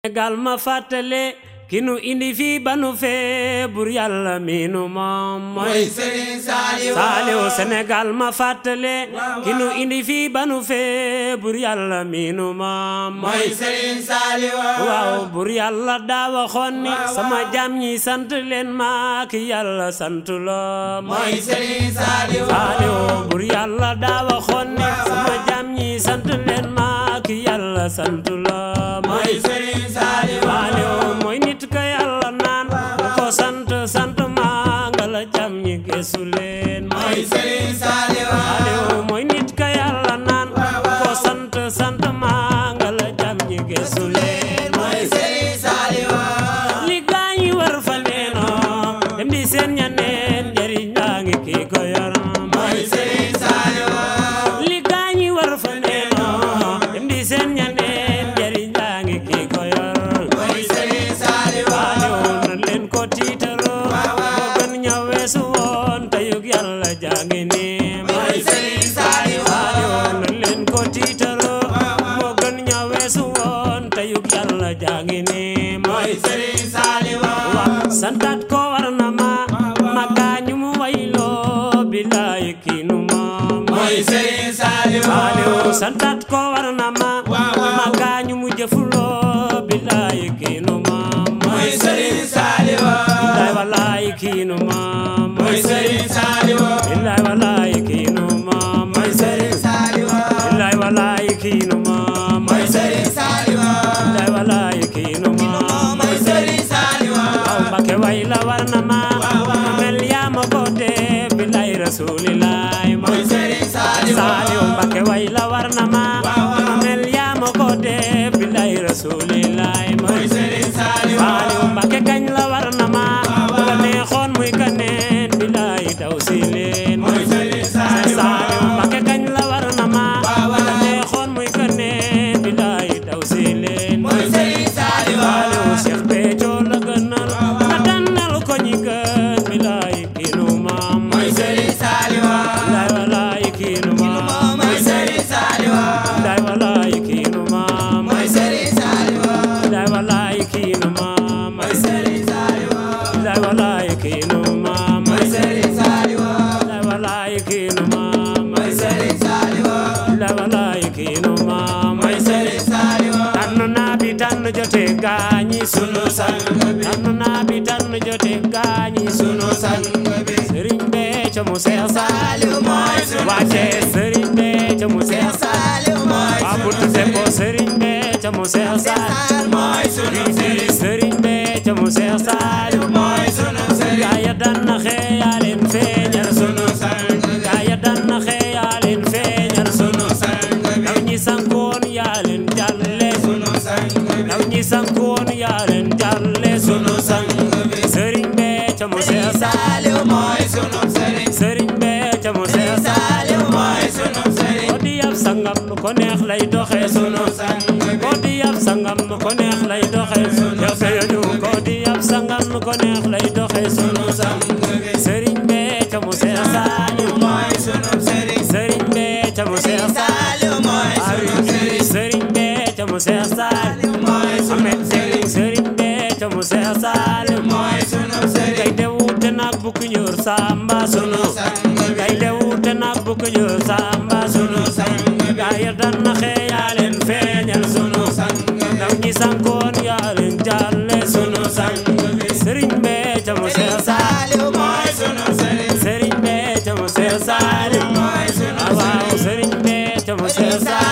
Sénégal ma fàttale ki nu indi fii ba nu fee bur yàlla mi nu moom mooy Serigne Saliou Saliou Sénégal ma fàttale ki nu indi fii ba nu fee bur yàlla mi nu moom mooy Serigne Saliou waaw bur yàlla daa waxoon ni sama jàmm ñi sant leen ma ki yàlla sant loo mooy Serigne Saliou Saliou bur yàlla daa waxoon ni sama jàmm ñi sant leen ma ki yàlla sant loo mooy Serigne Saliou Saliou mooy nit ka yàlla naan ko sant sant maa nga la jàmm ñi gëstu leen mooy Serigne Saliou Saliou mooy nit ka yàlla naan ko sant sant maa nga la jàmm ñi gëstu leen mooy Serigne Saliou li gaañi war fa neenoo dem di seen ñaneen njëriñ laa ngi kii ko yor mooy Serigne Saliou li gaañi war fa neenoo dem di seen ñaneen njëriñ laa ngi kii ko yor mooy Serigne Saliou Saliou na leen ko tiitaroo moo gën ña weesu woon teyug yàlla jàngi nii mooy Serigne Saliou Saliou na leen ko tiitaroo moo gën ña weesu woon teyug yàlla jàngi nii mooy Serigne Saliou santat ko war na ma ma gaañu mu wayloo bilaay kiinu moom mooy Serigne Saliou Saliou santat ko war na ma ma gaañu mu jëfuloo bilaay kiinu moom mooy Serigne Saliou bilaay walaay kiinu moom mooy Serigne Saliou bilaay walaay kiinu moom mooy Serigne Saliou bilaay walaay kiinu moom mooy Serigne Saliou bilaay walaay kiinu moom mooy Serigne Saliou aw Mbàkke way la war na ma ma mel yaa ma ko dee bilaay rasulilaay mooy Serigne Saliou Saliou Mbàkke way la war na ma ma mel yaa ma ko dee bilaay rasulilaay mooy Serigne Saliou Saliou Mbàkke kañ la war na ma bu la neexoon muy kaneen bilaay daw si leen mooy Serigne Saliou Saliou Mbàkke kañ la war na ma bu la neexoon muy kaneen bilaay daw si leen mooy Serigne Saliou Saliou Cheikh Béthio la gënal ma tànnal ko ñi gën bilaay kiinu maam mooy Serigne Saliou bilaay walaay kiinu maam mooy Serigne Saliou bilaay walaay kiinu maam mooy Serigne Saliou bilaay walaay kiinu maam mooy Serigne Saliou bilaay walaay kiinu maam mooy Serigne Saliou bilaay walaay kiinu maam mooy Serigne Saliou bilaay walaay kiinu maam mooy Serigne Saliou tànn naa bi tànn jote gaañi sunu sang bi tànn naa bi tànn jote gaañi sunu sang bi Sëriñ Béthio mu Seex Saliou mooy sunu wàcce Sëriñ Béthio mu Seex Saliou mooy waa buntu Sepo Sëriñ Béthio mu Seex Saliou mooy sunu sëriñ Sëriñ Béthio mu Seex Saliou mooy sunu sëriñ gaaya dan na xee yaa leen feeñal sunu sang gaaya dan na xee yaa leen feeñal sunu sang ndaw ñi sankoon yaa leen jàlle sunu sang ndaw ñi sankoon yaa leen jàlle sunu sang Sëriñ Béthio mu Seex Saliou mooy sunu sëriñ Sëriñ Béthio mu Seex Saliou mooy sunu sëriñ ko di yab sangam nu ko neex lay doxee sunu sang ko di yab sangam nu ko neex lay doxee yow sa yoñu ko di yab sangam nu ko neex lay doxee sunu sang Sëriñ Béthio mu Seex Saliou mooy sunu sëriñ Sëriñ Béthio mu Seex Saliou mooy sunu sëriñ Sëriñ Béthio mu Seex Saliou mooy sunu Ahmed Sëriñ Sëriñ Béthio mu Seex Saliou mooy sunu sëriñ kay de wuute nag bu ku ñuur samba sunu kay de wuute nag bu ku ñuur samba sunu gaaya dan na xee yaa leen feeñal sunu ndaw ñi sankoon yaa leen jàlle sunu Sëriñ Béthio mu Seex Saliou Saliou mooy sunu sëriñ Sëriñ Béthio mu Seex Saliou mooy sunu waaw Sëriñ Béthio mu Seex Saliou